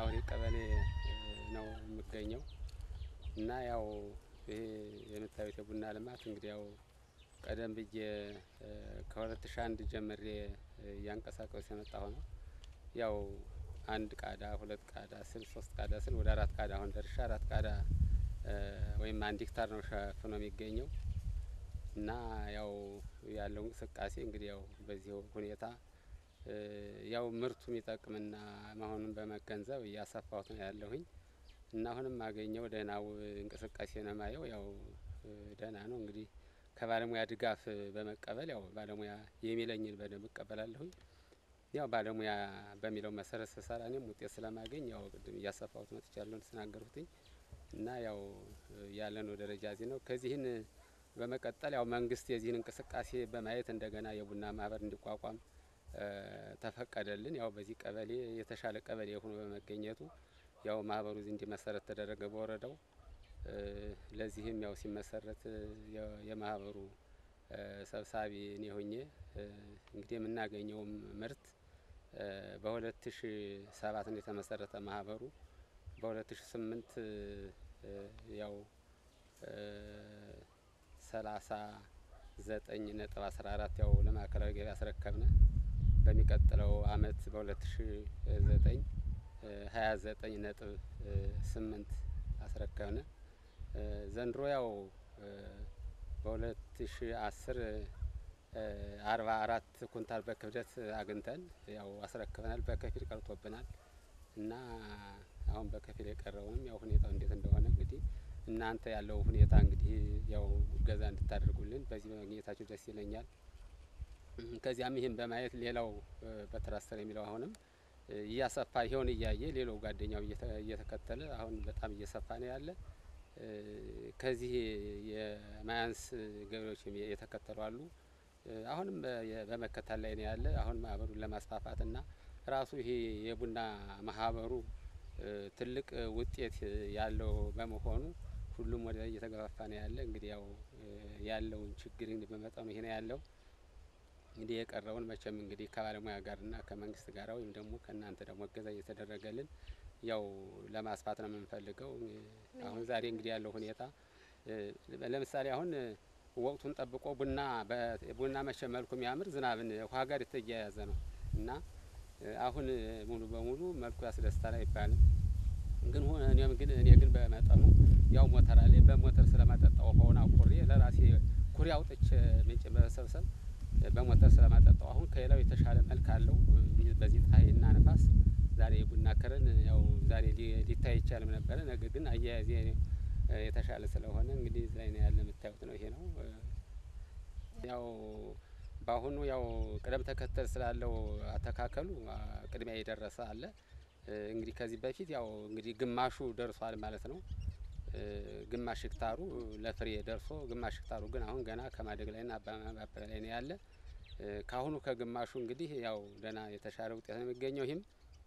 አውሪ ቀበሌ ነው የምገኘው እና ያው ይሄ የምታዩት የቡና ልማት እንግዲህ ያው ቀደም ብዬ ከሁለት ሺ አንድ ጀምሬ እያንቀሳቀሱ የመጣሁ ነው። ያው አንድ ቃዳ ሁለት ቃዳ ስል ሶስት ቃዳ ስል ወደ አራት ቃዳ አሁን ደርሻ አራት ቃዳ ወይም አንድ ሄክታር ነው ሸፍኖ የሚገኘው እና ያው ያለው እንቅስቃሴ እንግዲህ ያው በዚህ ሁኔታ ያው ምርቱ የሚጠቅምና መሆኑን በመገንዘብ እያሰፋሁት ነው ያለሁኝ እና አሁንም ማገኘው ደህናው እንቅስቃሴ ነው ማየው ያው ደህና ነው እንግዲህ ከባለሙያ ድጋፍ በመቀበል ያው ባለሙያ የሚለኝን በደንብ እቀበላለሁኝ። ያው ባለሙያ በሚለው መሰረት ስሰራ እኔም ውጤት ስለማገኝ ያው ቅድም እያሰፋሁት መጥቻለሁ እንደተናገርኩትኝ እና ያው ያለነው ደረጃ እዚህ ነው። ከዚህን በመቀጠል ያው መንግስት የዚህን እንቅስቃሴ በማየት እንደገና የቡና ማህበር እንዲቋቋም ተፈቀደልን። ያው በዚህ ቀበሌ የተሻለ ቀበሌ ሆኖ በመገኘቱ ያው ማህበሩ እዚህ እንዲመሰረት ተደረገ በወረዳው። ለዚህም ያው ሲመሰረት የማህበሩ ሰብሳቢ እኔ ሆኜ እንግዲህ የምናገኘውም ምርት በሁለት ሺ ሰባት ነው የተመሰረተ ማህበሩ በሁለት ሺ ስምንት ያው ሰላሳ ዘጠኝ ነጥብ አስራ አራት ያው ለማዕከላዊ ገበያ አስረከብነ። በሚቀጥለው አመት በሁለት ሺ ዘጠኝ ሀያ ዘጠኝ ነጥብ ስምንት አስረከብነ። ዘንድሮ ያው በሁለት ሺ አስር አርባ አራት ኩንታል በክብደት አግኝተን ያው አስረክበናል። በከፊል ቀርቶብናል እና አሁን በከፊል የቀረውንም ያው ሁኔታው እንዴት እንደሆነ እንግዲህ እናንተ ያለው ሁኔታ እንግዲህ ያው እገዛ እንድታደርጉልን በዚህ በማግኘታችሁ ደስ ይለኛል። ከዚያም ይህን በማየት ሌላው በትራስተር የሚለው አሁንም እያሰፋ ይኸውን እያየ ሌላው ጓደኛው እየተከተለ አሁን በጣም እየሰፋ ነው ያለ። ከዚህ የማያንስ ገበሬዎች የተከተሉ አሉ። አሁንም በመከተል ላይ ነው ያለ። አሁን ማህበሩን ለማስፋፋት እና ራሱ ይሄ የቡና ማህበሩ ትልቅ ውጤት ያለው በመሆኑ ሁሉም ወደ እየተገፋፋ ነው ያለ። እንግዲህ ያው ያለውን ችግር እንግዲህ በመጠኑ ይሄ ነው ያለው። እንግዲህ የቀረውን መቼም እንግዲህ ከባለሙያ ጋርና ከመንግስት ጋር ወይም ደግሞ ከእናንተ ደግሞ እገዛ እየተደረገልን ያው ለማስፋት ነው የምንፈልገው። አሁን ዛሬ እንግዲህ ያለው ሁኔታ ለምሳሌ አሁን ወቅቱን ጠብቆ ቡና ቡና መቼ መልኩ የሚያምር ዝናብን ውሃ ጋር የተያያዘ ነው እና አሁን ሙሉ በሙሉ መልኩ ያስደስታል አይባልም። ግን እኔም ግን እኔ ግን በመጠኑ ያው ሞተር አለኝ በሞተር ስለማጠጣው ውሃውን አቁሬ ለራሴ ኩሬ አውጥቼ ምንጭ በመሰብሰብ በሞተር ስለማጠጣው አሁን ከሌላው የተሻለ መልክ አለው። በዚህ ፀሐይና ነፋስ ዛሬ የቡና ክርን ያው ዛሬ ሊታይ አይቻልም ነበረ። ነገር ግን አያያዜ የተሻለ ስለሆነ እንግዲህ እዚህ ላይ ነው ያለ የምታዩት ነው ይሄ ነው። ያው በአሁኑ ያው ቅደም ተከተል ስላለው አተካከሉ ቅድሚያ የደረሰ አለ። እንግዲህ ከዚህ በፊት ያው እንግዲህ ግማሹ ደርሷል ማለት ነው። ግማሽ ሄክታሩ ለፍሬ ደርሶ ግማሽ ሄክታሩ ግን አሁን ገና ከማደግ ላይና አባባል ላይ ነው ያለ። ከአሁኑ ከግማሹ እንግዲህ ያው ደህና የተሻለ ውጤት ነው የሚገኘው። ይህም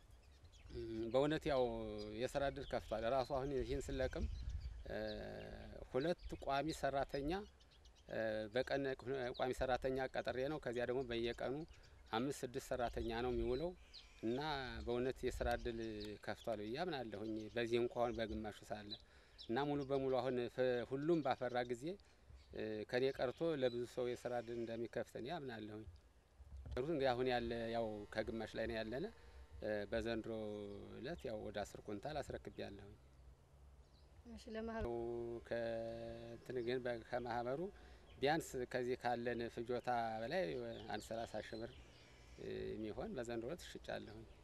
በእውነት ያው የስራ እድል ከፍቷል። ራሱ አሁን ይህን ስለቅም ሁለት ቋሚ ሰራተኛ በቀን ቋሚ ሰራተኛ ቀጥሬ ነው። ከዚያ ደግሞ በየቀኑ አምስት ስድስት ሰራተኛ ነው የሚውለው እና በእውነት የስራ እድል ከፍቷል ብዬ አምናለሁኝ። በዚህ እንኳን በግማሹ ሳለ እና ሙሉ በሙሉ አሁን ሁሉም ባፈራ ጊዜ ከኔ ቀርቶ ለብዙ ሰው የስራ እድል እንደሚከፍት እኔ አምናለሁኝ። እንግዲህ አሁን ያለ ያው ከግማሽ ላይ ነው ያለነ። በዘንድሮ እለት ያው ወደ አስር ኩንታል አስረክቤያለሁኝ። እሺ ለማህበሩ ከእንትን ግን ከማህበሩ ቢያንስ ከዚህ ካለን ፍጆታ በላይ አንድ ሰላሳ ሺህ ብር የሚሆን በዘንድሮ እለት ሽጫለሁኝ።